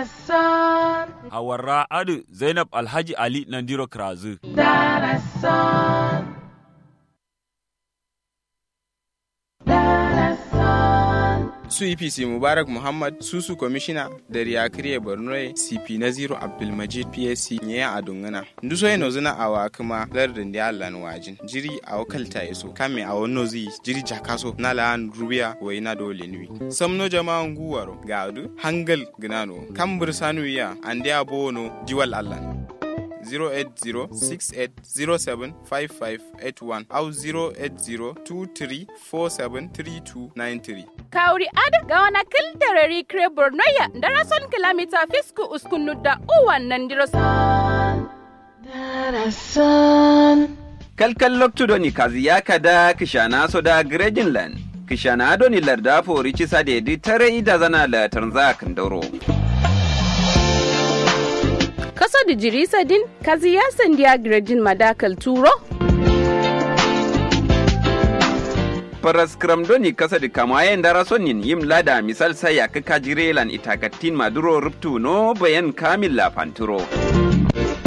Darasan, Hawarra Adu Zainab Alhaji Ali Nandiro Krazu. Darasan, Darasan, su EPC Mubarak Muhammad Susu Kwamishina da Riyakiriya Borno CP Naziru Abdulmajid PSC nye a dungana. Nduso eno zina awa kuma lardin da Allah wajin. Jiri a wakalta yaso kame a wano zi jiri jakaso na la'an rubiya wai na dole nui. Samno jama'an guwaro ga adu hangal gnano kambur sanu ya ande abono jiwal Allah. 08068075581 au 08023473293. Kauri ad ga wana kildarari kre bornoya darason kilomita fisku uskunu da uwan nan dirosan. Darasan, kalkal loktudoni kazi yakada kishana soda grejinland kishana adoni larda fori cisa dedi tare ida zana la tanza kandoro Kaso da jirisa din kazi ya sandiya grejin madakal turo? paras kramdoni kasa di kamayen dara sonin yim lada misal saya ka kajirelan itakatin maduro ruptu no bayan kamil la panturo